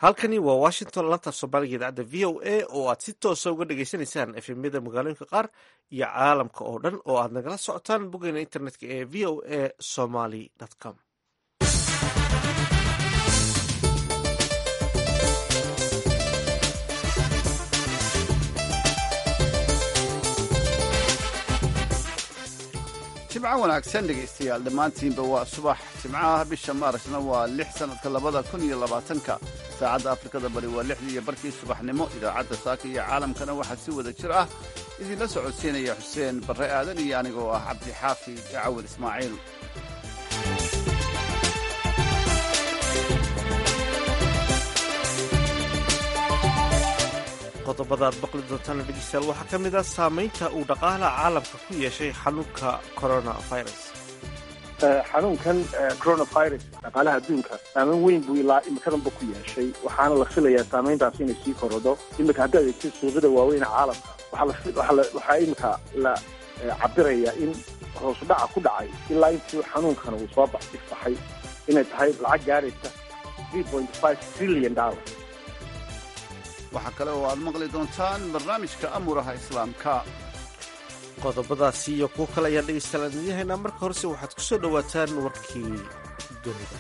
halkani waa washington lanta soomaaliga idaacadda v o a oo aad si toosa uga dhagaysanaysaan efemyada magaalooyinka qaar iyo caalamka oo dhan oo aad nagala socotaan boggeena internetka ee v o a somaly com jimco wanaagsan dhegaystayaal dhammaantiinba waa subax jimcaha bisha maarasna waa lix sannadka labada kun iyo labaatanka saacadda afrikada bari waa lixdii iyo barkii subaxnimo idaacadda saaka iyo caalamkana waxaa si wada jir ah idinla socodsiinaya xuseen barre aadan iyo anigoo ah cabdixaafi cawad ismaaciil qodobada aad baqli doontaana dhegeystayaal waxaa ka mid ah saamaynta uu dhaqaalaha caalamka ku yeeshay xanuunka coronavirus xanuunkan coronavirus dhaqaalaha adduunka saameyn weyn buu ilaa imikadanba ku yeeshay waxaana la filayaa saameyntaas inay sii korodho imika haddaad eegtid suuqyada waaweyn caalamka waxaa imika la cabirayaa in hoosudhaca ku dhacay ilaa intii xanuunkan uu soo ifbaxay inay tahay lacag gaaraysa trillion dollar waxaa kale oo aad maqli doontaan barnaamijka amuraha islaamka qodobadaasi iyo kuwo kale ayaan dhegaystayaal aan idiin haynaa marka horese waxaad ku soo dhowaataan warkii dunida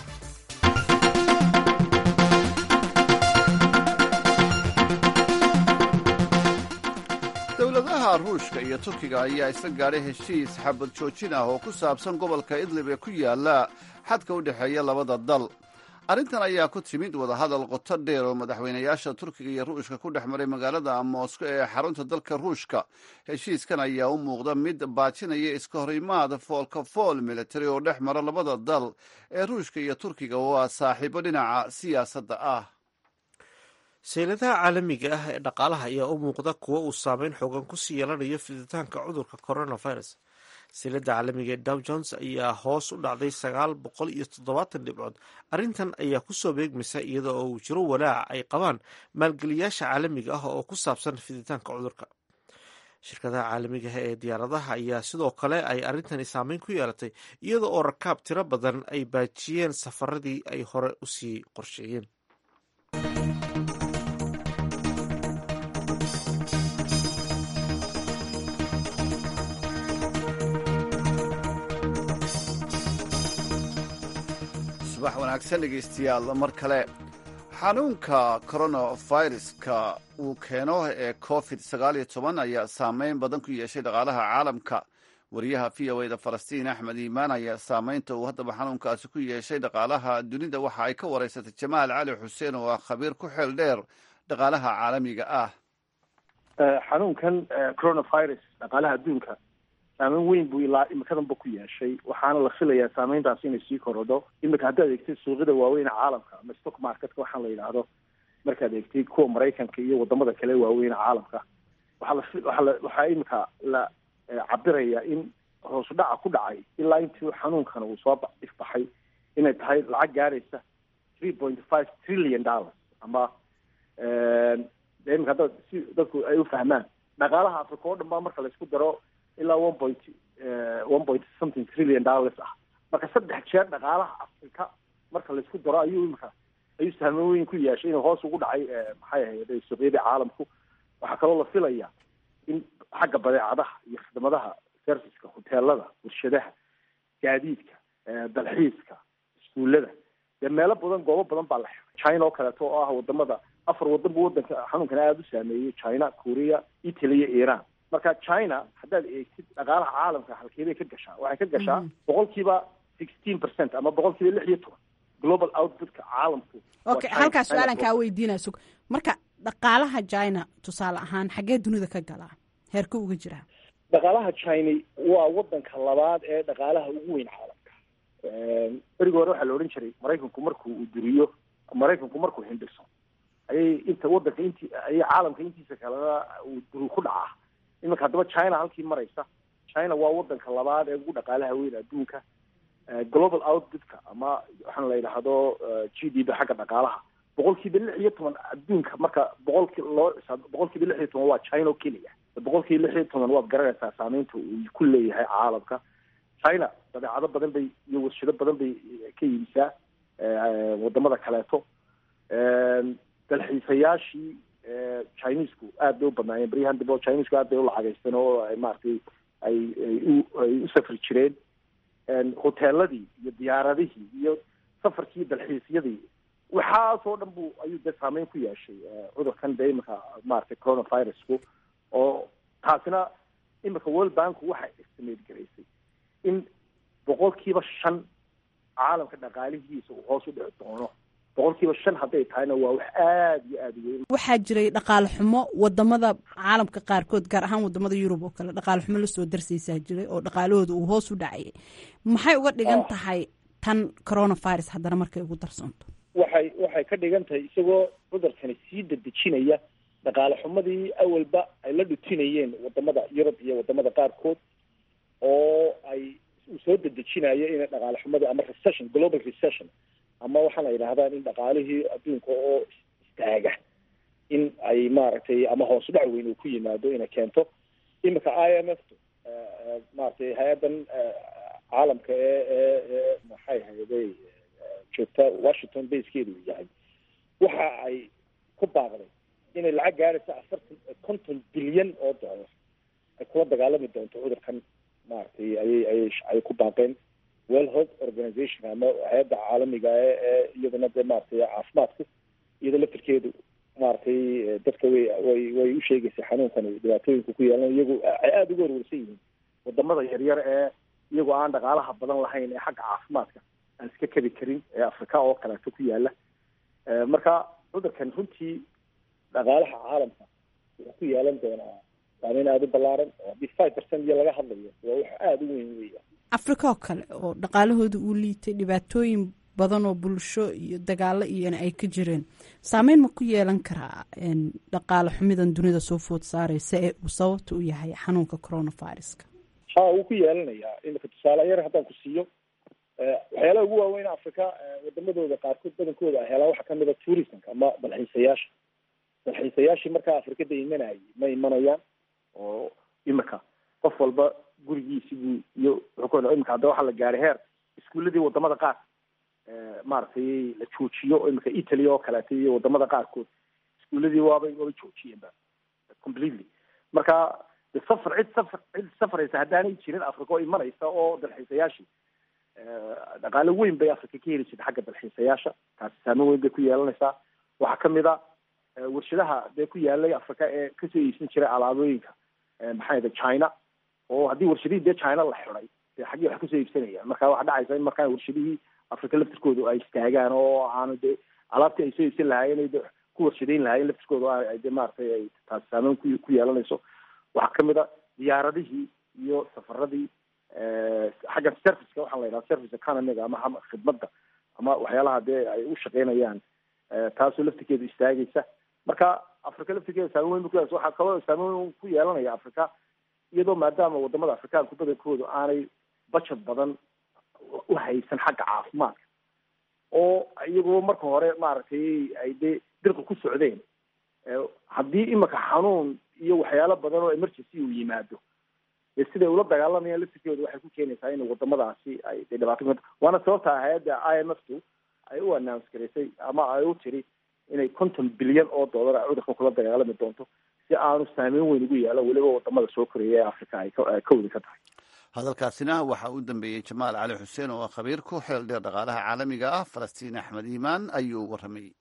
dowladaha ruushka iyo turkiga ayaa isla gaadhay heshiis xabad joojin ah oo ku saabsan gobolka idlib ee ku yaala xadka u dhexeeya labada dal arrintan ayaa ku timid wadahadal qoto dheer oo madaxweynayaasha turkiga iyo ruushka ku dhex maray magaalada moosko ee xarunta dalka ruushka heshiiskan ayaa u muuqda mid baajinaya iska horimaad foolka fool militari oo dhex mara labada dal ee ruushka iyo turkiga oo ah saaxiibo dhinaca siyaasadda ah sayladaha caalamiga ah ee dhaqaalaha ayaa u muuqda kuwo uu saameyn xoogan kusii yeelanayo fiditaanka cudurka coronavirus silada caalamiga ee dow jones ayaa hoos u dhacday sagaal boqol iyo toddobaatan dhibcood arrintan ayaa kusoo beegmaysa iyada oo uu jiro walaaca ay qabaan maalgeliyaasha caalamiga ah oo ku saabsan fiditaanka cudurka shirkadaha caalamiga ah ee diyaaradaha ayaa sidoo kale ay arrintani saameyn ku yeelatay iyada oo rakaab tiro badan ay baajiyeen safaradii ay hore usii qorsheeyeen subax wanaagsan dhegaystayaal mar kale xanuunka coronaviruska uu keeno ee covid sagaal iyo toban ayaa saameyn badan ku yeeshay dhaqaalaha caalamka wariyaha v o eda falastiin axmed iimaan ayaa saameynta uu haddaba xanuunkaasi ku yeeshay dhaqaalaha dunida waxa ay ka wareysatay jamaal cali xuseen oo ah khabiir ku xeel dheer dhaqaalaha caalamiga ah xanuunkan coronavirus dhaqaalaha adduunka saameyn weyn buu ilaa imikadanba ku yeeshay waxaana la filayaa saameyntaas inay sii korodho imika haddaad eegtid suuqyada waaweyn caalamka ama stock marketka waxaan la yidhaahdo markaad eegtid kuwa maraykanka iyo wadamada kale waaweyn caalamka waxaa la waxaa la waxaa imika la cabirayaa in hoosudhaca ku dhacay ilaa intii xanuunkan uu soo ifbaxay inay tahay lacag gaaraysa three point five trillion dollars ama imika haddaad si dadku ay u fahmaan dhaqaalaha africa oo dhan baa marka laisku daro ilaa one point one point something trillion dollars ah marka saddex jeer dhaqaalaha africa marka laisku daro ayuu imika ayuu saameyn weyn ku yeeshay inuu hoos ugu dhacay maxay ahayd suuqyadii caalamku waxaa kaloo la filaya in xagga badeecadaha iyo khidmadaha serviceka hoteelada warshadaha gaadiidka dalxiiska iskuullada dee meelo badan goobo badan baa la xiray china oo kaleeto oo ah wadamada afar wadan bu wadanka xanuunkan aada u saameeyey china korea italy iyo iran marka china haddaad eegtid dhaqaalaha caalamka halkeebay ka gashaa waxay ka gashaa boqol kiiba sixteen percent ama boqol kiiba lix iyo toban global outputka caalamku okay halkaas su-aalan kaa weydiinaa sug marka dhaqaalaha china tusaale ahaan xaggee dunida ka galaa heerka uga jiraa dhaqaalaha china waa wadanka labaad ee dhaqaalaha ugu weyn caalamka berigi hore waxaa la odhan jiray maraykanku markuu uu duriyo maraykanku markuu hindhiso ayay inta wadanka inti ayay caalamka intiisa kalena uu duri ku dhacaa iminka haddaba china halkii maraysa china waa wadanka labaad ee ugu dhaqaalaha weyn adduunka global outputka ama waxaan la yidhaahdo g d b xagga dhaqaalaha boqol kiiba lix iyo toban adduunka marka boqolki loo cisaabo boqol kiiba lix iyo toban waa china oo keliya boqol kiiba lix iyo toban waad garanaysaa saameynta uu ku leeyahay caalamka china badeecado badan bay iyo warshado badan bay ka iibisaa wadamada kaleeto dalxiisayaashii chinesku aad bay u badnaayeen baryahan dambe oo chinesku aad bay u lacagaysteen oo ay maaragtay ay ay u ay u safri jireen hoteeladii iyo diyaaradihii iyo safarkii dalxiisyadii waxaasoo dhan bu ayuu dee saameyn ku yeeshay cudurkan dee iminka maaragtay coronavirusku oo taasina iminka world banku waxay estimate garaysay in boqolkiiba shan caalamka dhaqaalihiisa uu hoos u dhici doono boqolkiiba shan hadday tahayna waa wax aada iyo aada weyn waxaa jiray dhaqaale xumo wadamada caalamka qaarkood gaar ahaan wadamada yurub oo kale dhaqaale xumo lasoo darsaysaa jiray oo dhaqaalahooda uu hoos u dhacayay maxay uga dhigan tahay tan coronavirus haddana markay ugu darsanto waxay waxay ka dhigan tahay isagoo cudurkani sii dadejinaya dhaqaale xumadii awalba ay la dhutinayeen wadamada yurub iyo wadamada qaarkood oo ay uu soo dedejinayo in dhaqaale xumadii ama recession global recession ama waxaana yidhahdaan in dhaqaalihii adduunka oo istaaga in ay maaragtay ama hoos dhac weyn uu ku yimaado inay keento iminka i m f maaragtay hay-addan caalamka ee ee ee maxay hayday joogta washington baskeedu uu yahay waxa ay ku baaqday inay lacag gaaraysa afartan konton bilyan oo dollar ay kula dagaalami doonto cudurkan maaragtay ayay ayay ay ku baaqeen world health organization ama hay-adda caalamiga ee ee iyadana dee maaragtay caafimaadku iyada laftirkeedu maaragtay dadka way way way u sheegaysay xanuunkan dhibaatooyinka ku yeelan iyagu ay aada uga warwarsan yihiin wadamada yaryar ee iyagoo aan dhaqaalaha badan lahayn ee xagga caafimaadka aan iska kabi karin ee africa oo kaleeto ku yaala marka cudurkan runtii dhaqaalaha caalamka wuxuu ku yeelan doonaa saameyn aada u ballaaran oo haddii five percent iyo laga hadlayo waa wax aada u weyn weya africa oo kale oo dhaqaalahooda uu liitay dhibaatooyin badan oo bulsho iyo dagaalo iyona ay ka jireen saameyn ma ku yeelan karaa dhaqaale xumidan dunida soo food saareysa ee uu sababta u yahay xanuunka coronaviruska ha wuu ku yeelanayaa imika tusaale yar haddaan ku siiyo waxyaalaha ugu waaweyn africa wadamadooda qaarkood badankooda ay helaan waxaa kamid a tourismka ama dalxiisayaasha dalxiisayaashii markaa afrikada imanayay ma imanayaan oo imika qof walba gurigiisibuu iyo wuxuu imika hadda waxaa la gaaray heer iskuuladii wadamada qaar maaragtay la joojiyo imika italy oo kaleeto iyo wadamada qaarkood iskuuladii waabay waabay joojiyeenba completely marka de safar cid safar cid safraysa haddaanay jirin africa oo imanaysa oo dalxiisayaashii dhaqaale weyn bay africa ka heli jirta xagga dalxiisayaasha taasi saameyn weyn bay ku yeelanaysaa waxaa kamid a warshadaha dee ku yaalay africa ee kasoo iibsan jiray alaabooyinka maxaa yada china oo haddii warshadihii dee china la xiday dee xaggii wax kasoo iibsanayaan marka waxaa dhacaysa in markaa warshadihii africa laftirkoodu ay istaagaan oo aanu dee alaabtii ay soo iibsan lahaayeen de ku warshadayn lahaayeen laftirkooda de maaragtay ay taasi saameyn ku ku yeelanayso waxaa kamid a diyaaradihii iyo safaradii xagga serviceka waxaa la yidhaha service economiga ama khidmadda ama waxyaalaha dee ay u shaqeynayaan taasoo laftirkeedu istaagaysa marka africa laftirkeeda saameyn weyn ku waxaa kaloo saameyn weyn ku yeelanaya africa iyadoo maadaama wadamada afrikaanku badankoodu aanay budget badan u haysan xagga caafimaadka oo iyagoo marka hore maaragtay ay dee dirqa ku socdeen haddii imika xanuun iyo waxyaalo badan oo emergency uu yimaado dee siday ula dagaalamayaan laftirkooda waxay ku keenaysaa in wadamadaasi ay de dhibaato ku waana sababta hay-adda i m f tu ay u announce garaysay ama ay u tiri inay konton bilyan oo dollar ay cudurka kula dagaalami doonto si aanu saameyn weyn ugu yeelo weliba wadamada soo koreeya ee africa ay ka wadi ka tahay hadalkaasina waxaa u dambeeyey jamaal cali xuseen oo khabiir ku xeel dheer dhaqaalaha caalamiga ah falastiin axmed iimaan ayuu warramayey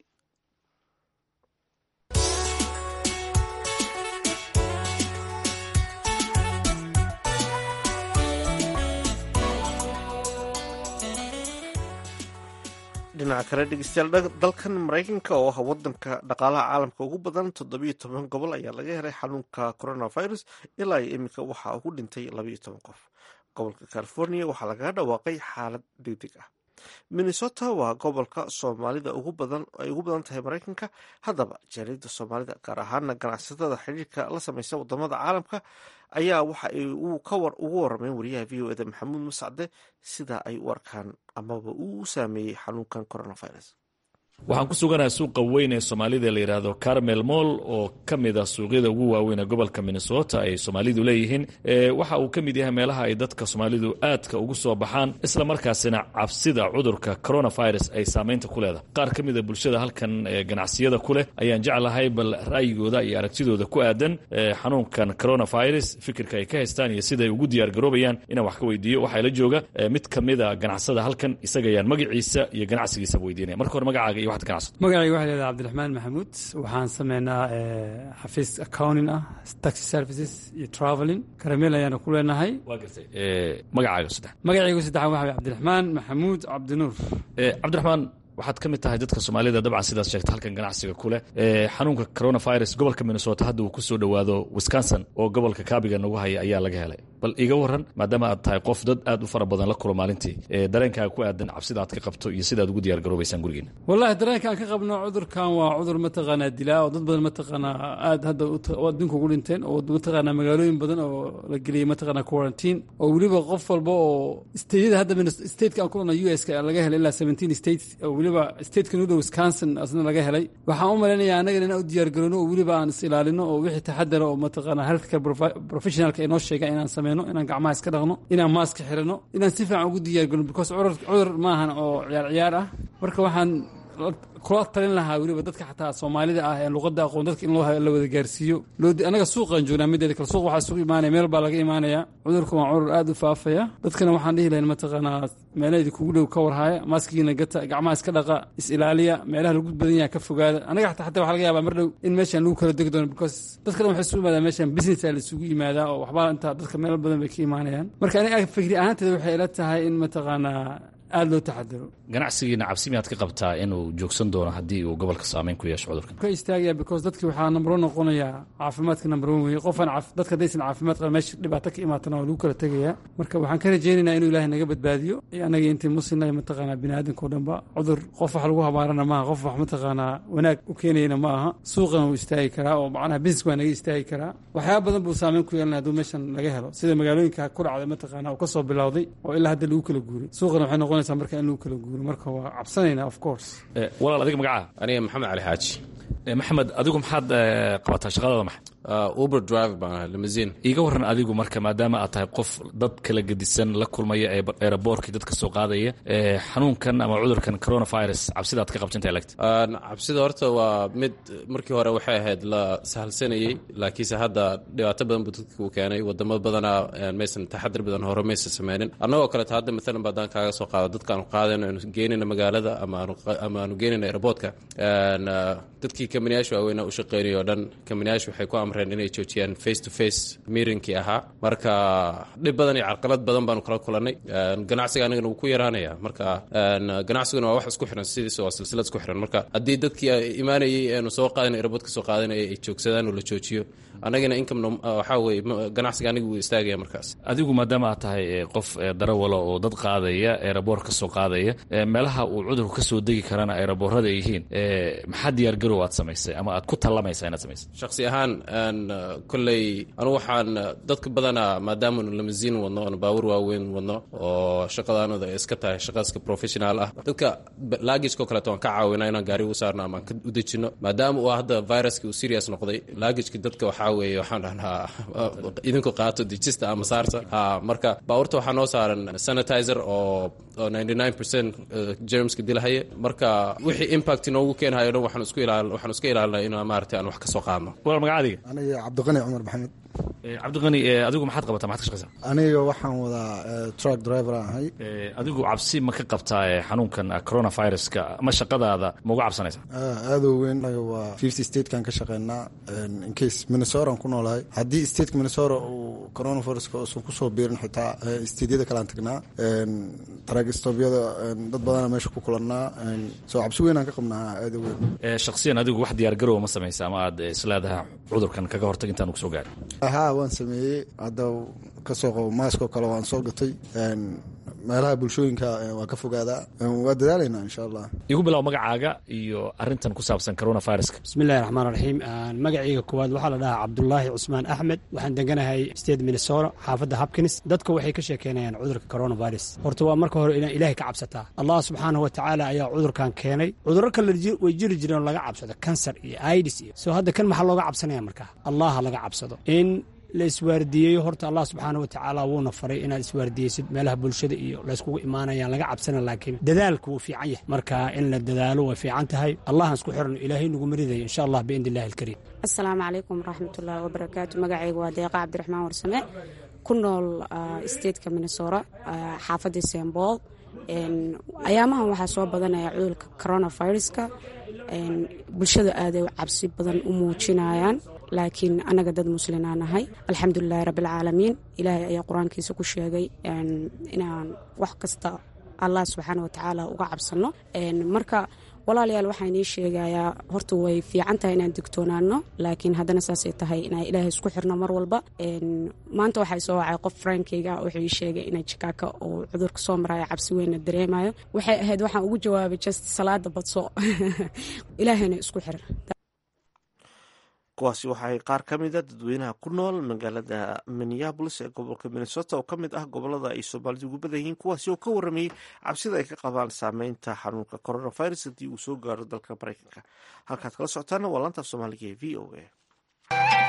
dhinaca kale dhegeystayaal dalkan maraykanka oo ah wadanka dhaqaalaha caalamka ugu badan toddobiyo toban gobol ayaa laga helay xanuunka coronavirus ilaa iyo iminka waxaa ugu dhintay labayo toban qof gobolka california waxaa lagaga dhawaaqay xaalad degdeg ah minnesota waa gobolka soomaalida ugu badan ay ugu badan tahay maraykanka haddaba jaaliyadda soomaalida gaar ahaana ganacsatada xiriirka la sameysa wadamada caalamka ayaa waxa ay ugu warameen wariyaha v o eda maxamuud mascade sida ay u arkaan amaba uu u saameeyey xanuunkan coronavirus waxaan ku suganahay suuqa weyn ee soomaalida la yidhaahdo carmel moll oo ka mid ah suuqyada ugu waaweyn ee gobolka minnesota ay soomaalidu leeyihiin waxa uu ka mid yahay meelaha ay dadka soomaalidu aadka ugu soo baxaan isla markaasina cabsida cudurka coronavirus ay saamaynta ku leedahay qaar ka mida bulshada halkan ganacsiyada ku leh ayaan jeclahay bal ra'yigooda iyo aragtidooda ku aadan xanuunkan coronavirus fikirka ay ka haystaan iyo siday ugu diyaargaroobayaan inaan wax ka weydiiyo waxaa la jooga mid ka mida ganacsada halkan isaga ayaan magaciisa iyo ganacsigiisaba weydiinaya marka hore magacaaga iyo magacayga waxa leedahay cabdiraxmaan maxamuud waxaan sameynaa xafiis accounting ah taxi services iyo traveling karameel ayaana ku leenahay waa gartay magacaaga saddex magacaygu saddexaan waxa way cabdiraxmaan maxamuud cabdinuur cabdiraxmaan waxaad ka mid tahay dadka soomaalida dabcan sidaad sheegta halkan ganacsiga ku leh xanuunka coronavirus gobolka minnesota hadda uu ku soo dhowaado wisconsin oo gobolka kaabiga nagu haya ayaa laga helay bal iga waran maadaama aad tahay qof dad aad u fara badan la kulo maalintii dareenkaaga ku aadan cabsida aad ka qabto iyo sidaad ugu diyaar garoobaysaan gurigeena wallahi dareenka aan ka qabno cudurkan waa cudur mataqaanaa dilaa oo dad badan mataqaanaa aad hadda adduunka ugu dhinteen oo mataqaanaa magaalooyin badan oo la geliyey mataqaanaa quarantine oo weliba qof walba oo stateyada hadda stateka aan kulana u s ka laga helay ilaa seventeen states oo weliba stateka nuda wisconsin asna laga helay waxaan u malaynayaa annagana inaan u diyaargarowno oo weliba aan is ilaalino oo wixii taxadara oo mataqaanaa healthcare professionalka inoo sheega inaan sameyno inaan gacmaha iska dhaqno inaan maaska xirano inaan si fiican ugu diyaargarno because cudur maahan oo ciyaar ciyaar ah marka waxaan kula talin lahaa weliba dadka xataa soomaalida ah ee luqadda aqoon dadka in loo la wada gaarsiiyo anaga suuqaan joognaa mideeda kale suuq waxaa isugu imaanaya meel baa laga imaanaya cudurka waa cudur aad u faafaya dadkana waxaan dhihi lahayn mataqaanaa meelahaydi kugu dhow ka warhaya maaskigiina gata gacmaha iska dhaqa is ilaaliya meelaha lagu badan yaha ka fogaada anaga xataa xataa waxa laga yaabaa mar dhow in meeshaan lagu kala degi doono because dadka dhan waxay isugu imaadaa meeshaan business aa la isugu yimaadaa oo waxbaa intaa dadka meelo badan bay ka imaanayaan marka aniga fikri ahaanteeda waxay ila tahay in mataqaanaa aada loo taxadaro ganacsigiina cabsi miyaad ka qabtaa inuu joogsan doono haddii uu gobolka saameyn ku yeesho cudurkan ka istaagaya because dadki waxaa number one noqonayaa caafimaadka number one weeye qofaan dadka haddaysan caafimaad qaban meesha dhibaato ka imaatana waa lagu kala tegayaa marka waxaan ka rajaynaynaa inuu ilaahay naga badbaadiyo iyo annaga intii muslimna mataqaanaa bini aadamka o dhanba cudur qof wax lagu habaarana maaha qof wax mataqaanaa wanaag u keenayana ma aha suuqana wuu istaagi karaa oo macnaha business waa naga istaagi karaa waxyaaba badan buu saameyn ku yeelanaya hadduu meeshan laga helo sida magaalooyinka ku dhacday mataqaanaa uu ka soo bilowday oo ilaa hadda lagu kala guuray suuqana waxay noqonaysaa marka in lagu kala guuro marka waa cabsanayna of course walaal adiga magacaa aniga maxamed cali xaaji maxamed adigu maxaad qabataa shaqadada maxay uber driver baan ahay limousine iiga waran adigu marka maadaama aad tahay qof dad kala gedisan la kulmaya ee aeroboortkii dadka soo qaadaya xanuunkan ama cudurkan coronavirus cabsida aad ka qabta inta lagta cabsida horta waa mid markii hore waxay ahayd la sahalsanayey laakiinse hadda dhibaato badan buu dadka u keenay wadamo badanaa maysan taxadir badan hore maysan sameynin annagoo kaleeto hadda maalan baadaan kaaga soo qaado dadkaanu qaadayno anu geenayna magaalada ama aanu geenayna aeroboortka dadkii kamaniyaasha waaweynaa u shaqeynaya o dhan kamaniyaasha waxay ku amreen inay joojiyaan face to face miirinkii ahaa marka dhib badan iyo carqalad badan baanu kala kulannay ganacsiga anigana wuu ku yaraanaya marka ganacsiguna waa wax isku xiran sidiis waa silsilad isku xiran marka haddii dadkii imaanayay eenu soo qaadana aeroboortka soo qaadanaya ay joogsadaan oo la joojiyo anagana income waxaa weye ganacsiga aniga wuu istaagaya markaas adigu maadaama aad tahay qof darawala oo dad qaadaya eeraboor ka soo qaadaya meelaha uu cudurku ka soo degi karana eeraboorada ay yihiin maxaa diyaargarow aad samaysay ama aad ku tallamaysaa inaad samaysay shaksi ahaan kolley anugu waxaan dadka badanaa maadaamaanu lamasiin wadno oonu baawur waaweyn wadno oo shaqadaanada iska tahay shaqaska professional ah dadka laagijkao kaleeto waan ka caawinaa inaan gaari u saarno ama aan ka u dejino maadaama uu hadda viruski uu serious noqday laagijki dadka waxaa weeye waxaan dhahnaa idinku qaato dejista ama saarta ha marka baawurta waxaa noo saaran sanitizer oo oo ninety nine percent germska dilahaya marka wixii impact noogu keenhayo dhan waxaan isku ilaal waxaan iska ilaalinaa inaan maaragtay aan wax ka soo qaadno walaal magaca adiga aniga cabdiqani cumar maxamed cabdiqani adigu maxaad qabataa maxad ka shaqaysaa aniga waxaan wadaa truck driver aan ahay adigu cabsi ma ka qabtaa xanuunkan coronaviruska ama shaqadaada ma uga cabsanaysaa aada u weyn anaga waa fifty statekan ka shaqeynaa incase minnesota aan ku noolahay haddii stateka minnesota uu coronaviruska uusan kusoo biirin xitaa stateyada kalean tagnaa tragstobyada dad badana meesha ku kulannaa soo cabsi weyn aan ka qabnaa aada u weyn shaksiyan adigu wax diyaargarowa ma samaysa ama aad isleedahay cudurkan kaga hortag intaan kusoo gaarin haa waan sameeyey hadda kasoo qabo maaskoo kale waan soo gatay meelaha bulshooyinka waa ka fogaadaa waa dadaalaynaa insha allah igu bilow magacaaga iyo arintan ku saabsan coronaviruska bismillahi raxmaan raxiim magacayga koowaad waxaa la dhahaa cabdulaahi cusmaan axmed waxaan deganahay state minnesota xaafadda hopkins dadka waxay ka sheekeynayaan cudurka coronavirus horta waa marka hore inaa ilaahay ka cabsataa allah subxaanahu watacaala ayaa cudurkan keenay cudurro kale way jiri jireen oo laga cabsado kansar iyo idis iyo soo hadda kan maxaa looga cabsanaya markaa allaha laga cabsado in la iswaardiyeeyo horta allah subxaana wa tacaala wuuna faray inaad iswaardiyeysid meelaha bulshada iyo layskugu imaanayaan laga cabsana laakiin dadaalku wuu fiican yahay marka in la dadaalo way fiican tahay allahan isku xiran ilaahay nagu maridayo insha allah biidni illahi alkariim assalaamu calaykum waraxmatullaahi wabarakaatu magacayga waa deeqa cabdiraxmaan warsame ku nool stateka minnesota xaafadda sembool ayaamahan waxaa soo badanaya cudurka coronaviruska bulshada aaday cabsi badan u muujinayaan laakiin annaga dad muslimaa nahay alxamdulilahi rabbialcaalamiin ilaahay ayaa qur-aankiisa ku sheegay inaan wax kasta allah subxaana watacaala uga cabsano marka walaalayaal waxaa inii sheegayaa horta way fiican tahay inaan digtoonaano laakiin haddana saasay tahay inaan ilaahay isku xirno mar walba maanta waxaa soo wacay qof frankeyga wuxuu ii sheegay inay jikaaka uu cudurka soo maraayo cabsi weynna dareemayo waxay ahayd waxaan ugu jawaabay just salaada badso ilaahayna isku xir kuwaasi waxaay qaar ka mida dadweynaha ku nool magaalada minneabolis ee gobolka minnesota oo ka mid ah gobolada ay soomaalidu ugu badan yihiin kuwaasi oo ka waramayey cabsida ay ka qabaan saameynta xanuunka coronavirus haddii uu soo gaaro dalka mareykanka halkaad kala socotaana waa laanta soomaaliga ee v o a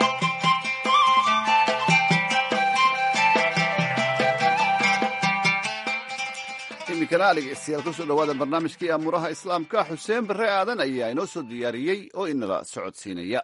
iminkana dhegeystayaal kusoo dhawaada barnaamijkii amuuraha islaamka xuseen bare aadan ayaa inoo soo diyaariyey oo inala socodsiinaya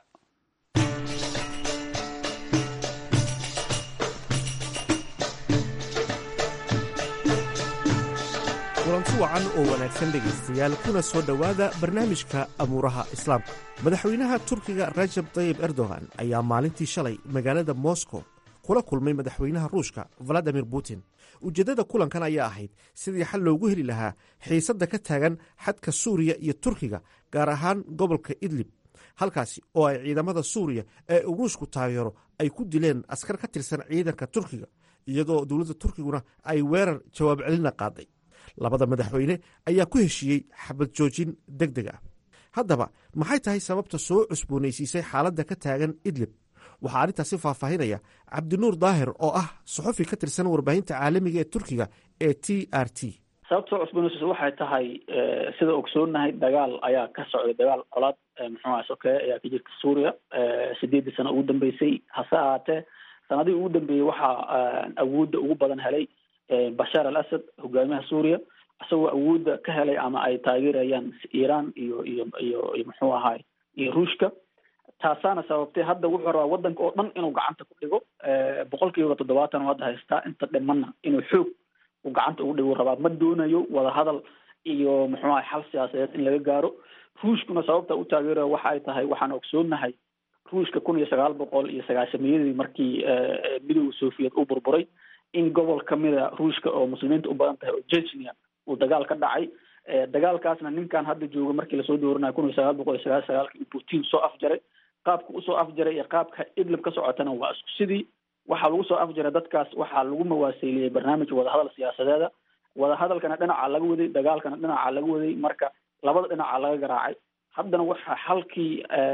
kulanti wacan oo wanaagsan dhegaystayaal kuna soo dhowaada barnaamijka amuuraha islaamka madaxweynaha turkiga rajab tayib erdogan ayaa maalintii shalay magaalada moscow kula kulmay madaxweynaha ruushka valadimir putin ujeeddada kulankan ayaa ahayd sidii xal loogu heli lahaa xiisadda ka taagan xadka suuriya iyo turkiga gaar ahaan gobolka idlib halkaasi oo ay ciidamada suuriya ee uu ruushku taageero ay ku dileen askar ka tirsan ciidanka turkiga iyadoo dowladda turkiguna ay weerar jawaab celina qaaday labada madaxweyne ayaa ku heshiiyey xabad joojin deg deg ah haddaba maxay tahay sababta soo cusboonaysiisay xaaladda ka taagan idlib waxaa arrintaasi faahfaahinaya cabdinuur daahir oo ah suxufi ka tirsan warbaahinta caalamiga ee turkiga ee t r t sababta soo cusboonaysiisa waxay tahay sida ogsoonahay dagaal ayaa ka socday dagaal colaad muxuuha sokeeye ayaa ka jirta suuriya sideeddii sano ugu dambeysay hase ahaatee sanadihii ugu dambeeyey waxaa awoodda ugu badan helay bashaar al asad hogaamiyaha suuriya isagoo awoodda ka helay ama ay taageerayaan iiraan iyo iyo iyo iyo muxuu ahaay iyo ruushka taasaana sababtay hadda wuxuu rabaa waddanka oo dhan inuu gacanta ku dhigo boqol kiiba toddobaatan oo hadda haystaa inta dhimanna inuu xoog uu gacanta ugu dhigo rabaa ma doonayo wadahadal iyo muxuu ahay xal siyaasadeed in laga gaaro ruushkuna sababta u taageerayo waxa ay tahay waxaan ogsoonahay ruushka kun iyo sagaal boqol iyo sagaashamiyadii markii midooda soviet uu burburay in gobol kamida ruushka oo muslimiinta u badan tahay oo jechnia uu dagaal ka dhacay dagaalkaasna ninkan hadda jooga markii lasoo dooranayo kun iyo sagaal boqol iyo sagaal sagaalki uu putin soo afjaray qaabka usoo afjaray iyo qaabka idlib ka socotana waa isku sidii waxaa lagu soo afjaray dadkaas waxaa lagu mawaaseeliyey barnaamij wadahadal siyaasadeeda wadahadalkana dhinacaa laga waday dagaalkana dhinacaa laga waday marka labada dhinacaa laga garaacay haddana waxaa xalkii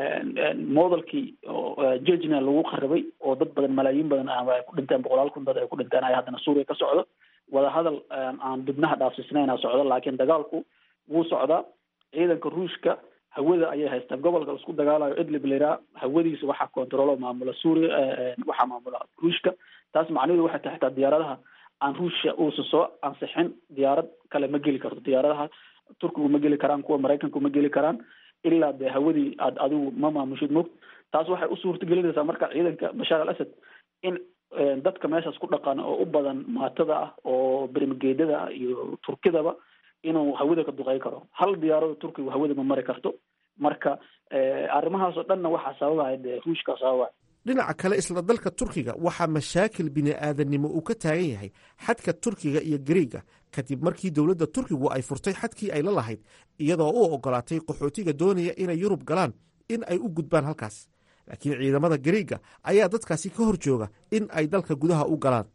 modelkii jejna lagu qaribay oo dad badan malaayiin badan ay ku dhinteen boqolaal kun dad ay ku dhinteen ay haddana suuriya ka socdo wadahadal aan dibnaha dhaafsisnayna socdo laakiin dagaalku wuu socdaa ciidanka ruushka hawada ayay haystaan gobolka isku dagaalayo idlib lairaa hawadiisa waxaa controlo maamula suuriya waxaa maamula ruushka taas macnaheedu waxay tahay xitaa diyaaradaha aan ruushya uusa soo ansixin diyaarad kale ma geli karto diyaaradaha turkigu ma geli karaan kuwa maraykanku ma geli karaan ilaa dee hawadii aad adigu ma maamushid mogt taas waxay u suurtagelinaysaa marka ciidanka bashaar al asad in dadka meeshaas ku dhaqan oo u badan maatada ah oo bermageedada ah iyo turkidaba inuu hawada ka duqey karo hal diyaarado turkigu hawada ma mari karto marka arrimahaasoo dhanna waxaa sababaya dee ruushka sababaya dhinaca kale isla dalka turkiga waxaa mashaakil bini-aadanimo uu ka taagan yahay xadka turkiga iyo gariiga kadib markii dowladda turkigu ay furtay xadkii ay la lahayd iyadoo u ogolaatay qaxootiga doonaya inay yurub galaan in ay u gudbaan halkaas laakiin ciidamada gariiga ayaa dadkaasi ka hor jooga in ay dalka gudaha u galaan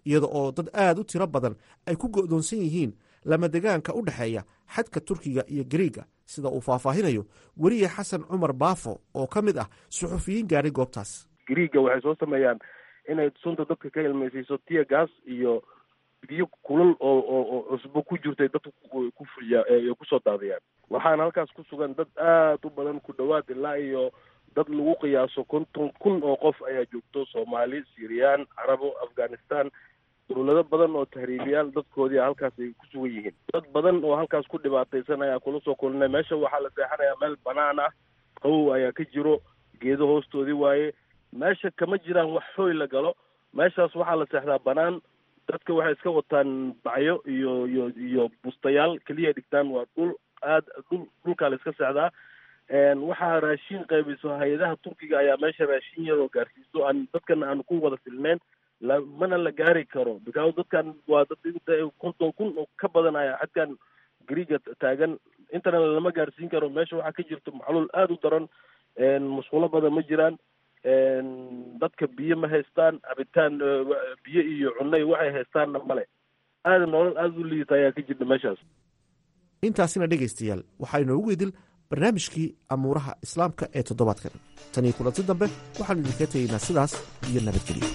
iyada oo dad aad u tiro badan ay ku go'doonsan yihiin lamadegaanka u dhexeeya xadka turkiga iyo gariiga sida uu faahfaahinayo weriye xasan cumar baafo oo ka mid ah suxufiyiin gaadhay goobtaas gariiga waxay soo sameeyaan inay sunta dadka ka ilmaysiiso tiya gas iyo biyo kulal oo oo oo cusbo ku jirtay dadka ku fuliya kusoo daadiyaan waxaana halkaas ku sugan dad aad u badan ku dhowaad ilaa iyo dad lagu qiyaaso konton kun oo qof ayaa joogto soomaali syiriyaan carabo afghanistan dowlado badan oo tahriibiyaal dadkoodii halkaas ay ku sugan yihiin dad badan oo halkaas ku dhibaataysan ayaa kula soo kulinay meesha waxaa la seexanayaa meel banaan ah qawow ayaa ka jiro geedo hoostoodii waaye meesha kama jiraan wax hooy la galo meeshaas waxaa la seexdaa banaan dadka waxay iska wataan bacyo iyo iyo iyo bustayaal keliya dhigtaan waa dhul aad dhul dhulkaa la iska seexdaa waxaa raashin qaybiso hay-adaha turkiga ayaa meesha raashin yaroo gaarsiiso aan dadkana aan ku wada filneyn la mana la gaari karo because dadkan waa dad inta konton kun oo ka badan ayaa xadkan gariiga taagan intana lama gaarsiin karo meesha waxaa ka jirto macluul aada u daran musqulo badan ma jiraan dadka biyo ma haystaan cabitaan biyo iyo cunay waxay haystaanna male aada nolol aada u liidata ayaa ka jirta meeshaas intaasina dhegaystayaal waxaa inoogu idil barnaamijkii amuuraha islaamka ee toddobaadkan tan iyo kulanti dambe waxaanu idinka tegaynaa sidaas iyo nabadgelyo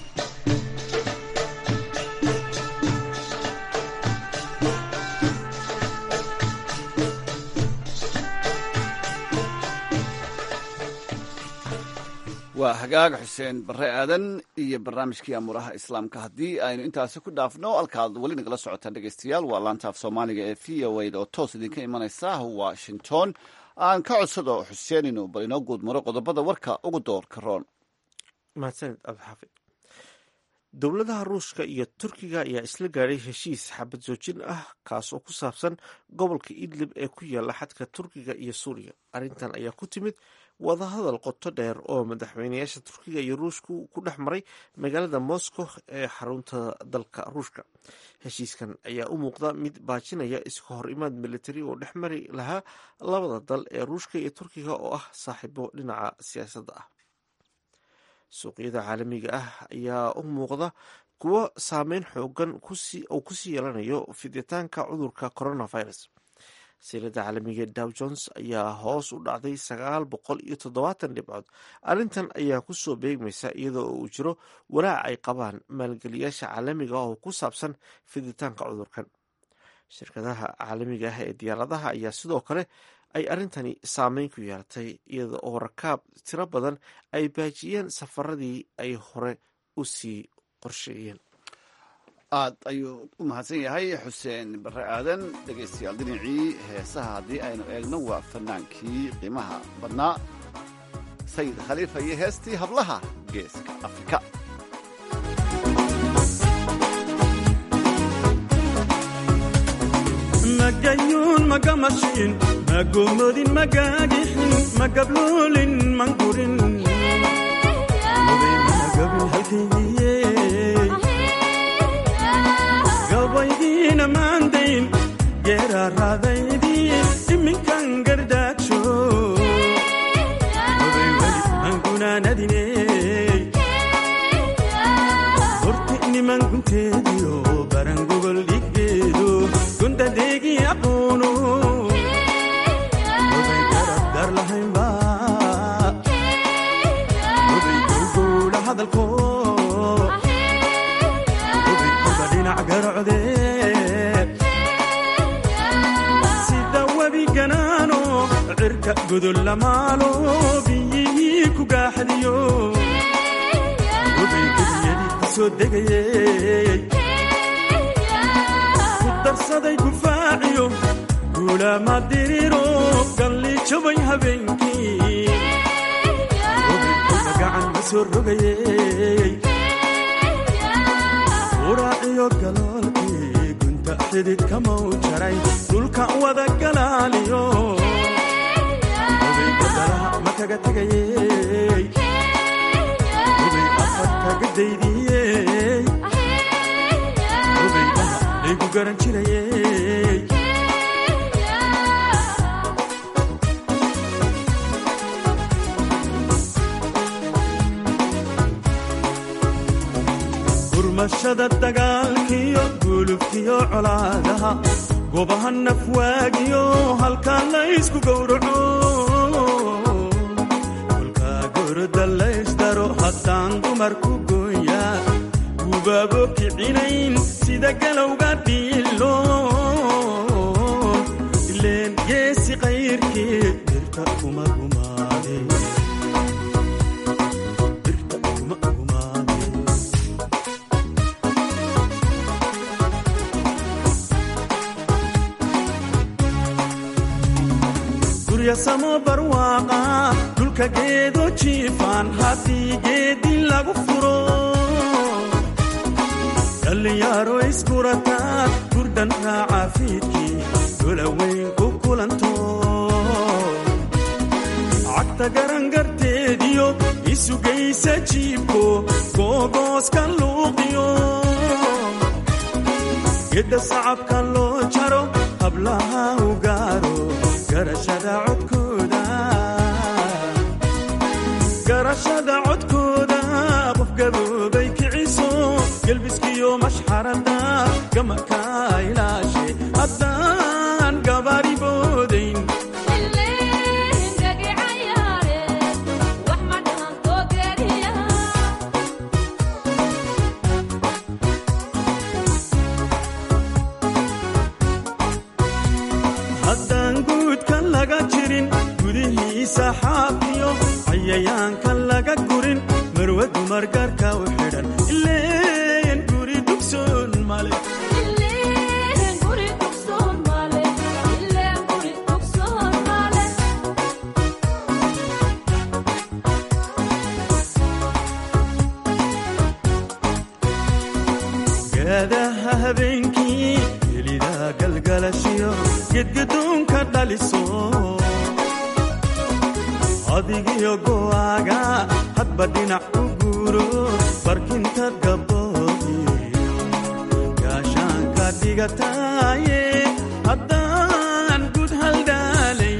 waa hagaag xuseen bare aadan iyo barnaamijkii amuuraha islaamka haddii aynu intaasi ku dhaafno halkaad weli nagala socotaan dhegeystayaal waa laanta af soomaaliga ee v o a oo toos idinka imanaysa washington aan ka codsado xuseen inuu bal inoo guud maro qodobada warka ugu doorka roon mahadsanid abdixaafid dowladaha ruushka iyo turkiga ayaa isla gaadhay heshiis xabad joojin ah kaas oo ku saabsan gobolka idlib ee ku yaala xadka turkiga iyo suuriya arrintan ayaa ku timid wadahadal qoto dheer oo madaxweynayaasha turkiga iyo ruushku ku dhex maray magaalada moscow ee xarunta dalka ruushka heshiiskan ayaa u muuqda mid baajinaya iska hor imaad militari oo dhex mari lahaa labada dal ee ruushka iyo turkiga oo ah saaxiibo dhinaca siyaasadda ah suuqyada caalamiga ah ayaa u muuqda kuwo saameyn xoogan uu kusii yeelanayo fiditaanka cudurka coronavirus silada caalamiga dow jones ayaa hoos u dhacday sagaal boqol iyo toddobaatan dhibcood arrintan ayaa kusoo beegmaysa iyadoo uu jiro walaac ay qabaan maalgeliyaasha caalamiga oo ku saabsan fiditaanka cudurkan shirkadaha caalamiga ah ee diyaaradaha ayaa sidoo kale ay arrintani saameyn ku yeelatay iyada oo rakaab tiro badan ay baajiyeen safaradii ay hore u sii qorsheeyeen aad ayuu u mahadsan yahay xuseen bare aadan dhegaystayaal dhinacii heesaha haddii aynu eegno waa fanaankii qiimaha badnaa sayid khaliifa iyo heestii hablaha geeska afrika magayuun magamashiin magomodin magagixin magabluulin mangurin magabin halkaygiye gabaydiina maandayn geeraaraadaydii iminkan gardaajo gobay weli angunaanadine horti niman gunteediyo barangogol dhiggeedo gundadeegii aqoono gobay garabgar lahaynba gobay gowgowla hadalko gobay kuba dhinac garocde sida webi ganaano cirka godol lamaalo biyihii ku gaaxdiyo gobay gudiyadii ku soo degayey ku darsaday gufaaciyo guulaama diriro galliijabay habeenkii gobay kuba gacan ma soo rogayey uraaciyo galoolkii gunta xididka mau jaray dhulka wada galaaliyo gobay badalaha ma kaga tegayey gobay afar kaga daydiyey gobay dhaha laygu garan jirayey gurmashada dagaal iyo colaadaha goobaha nafwaagiyo halkaa laysku gowraco kolkaa goroda laysdaro haddaan dumarku gooya gubaabo kicinayn sida galowga dhiilo ileen geesi qayrkii dirta kuma gumaade dirta kuma gumaade guryasamo barwaaqa dhulka geedo jiifaan haddii geedi lagu furo dhallinyaro iskurataa gurdhan raaca fiidkii dolaweyn ku kulanto cagta garangarteediyo isugaysa jiibko googooska luuqiyo gedda sacabka loo jaro hablaha u gaaro garashada codkooda garashada codkooda qof gaboobay kiciso gelbiskiyo mashxarada gamaka ilaashe haddaan gabaari boodayn haddaan guudka laga jirin gudihiisa xaafiyo cayayaanka laga gurin marwa dumar gaarka u xidhan ileen guri dugsoon male gaadaha habeenkii helida galgalashiyo gedgadoonka dhaliso adigiyo go'aaga hadba dhinac u guuro barkinta gaboobiyo gaashaanka dhigataaye haddaan gud haldhaalay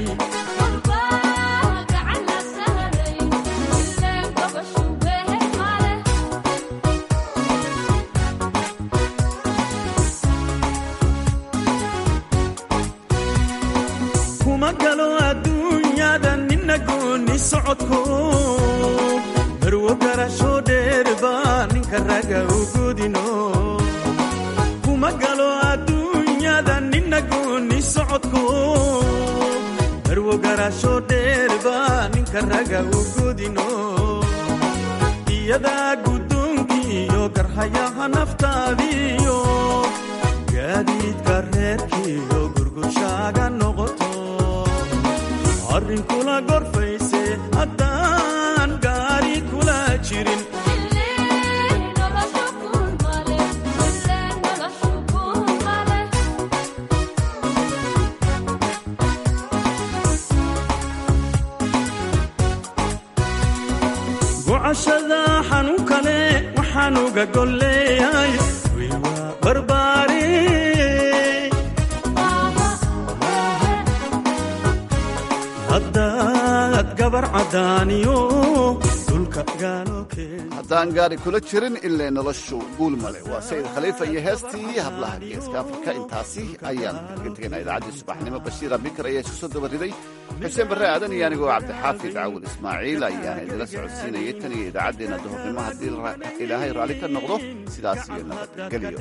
kuma galo adduunyada nina gooni socodko marwo garasho dheerba ninka raga u godino kuma galo adduunyada nina gooni socodko marwo garasho dheerba ninka raga u godino iyadaa guddoonkiiyo garhayaha naftaadiyo gaadiidka reerkiiyo gurgushaaga noqoto arrin kula gorfayse haddaan gaari kula jirin gocashada xanuun kale waxaan uga golleeyay wiil waa barbaare haddaad gabar caddaaniyo dhulka gaalo haddaan gaari kula jirin ilaa noloshu guul male waa sayid khaliifa iyo heestii hablaha geeska afrika intaasi ayaan kaga tegaynaa idaacaddii subaxnimo bashiira bikar ayaa isku soo dabariday xuseen barre aadan iyo anigoo cabdixaafid caawul ismaaciil ayaana idila socodsiinayay tan iyo idaacaddeenna duhurnimo haddii ilaahay raalli ka noqdo sidaas iyo nabadgelyo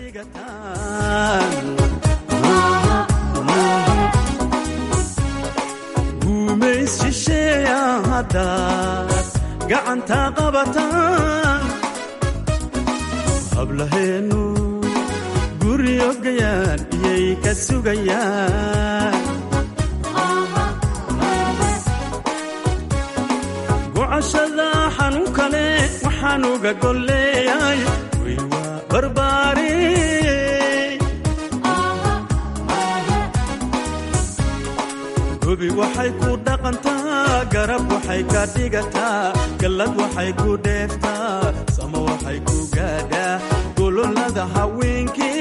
guumays shisheeya haddaad gacanta qabataan hablaheennu guryo gayaan iyay ka sugayaan gocashada xanuun kale waxaan uga golleeyay way waa barbaare gobi waxay ku dhaqantaa garab waxay ka dhigataa gallad waxay ku dheeftaa sama waxay ku gaadhaa gololada haweenkii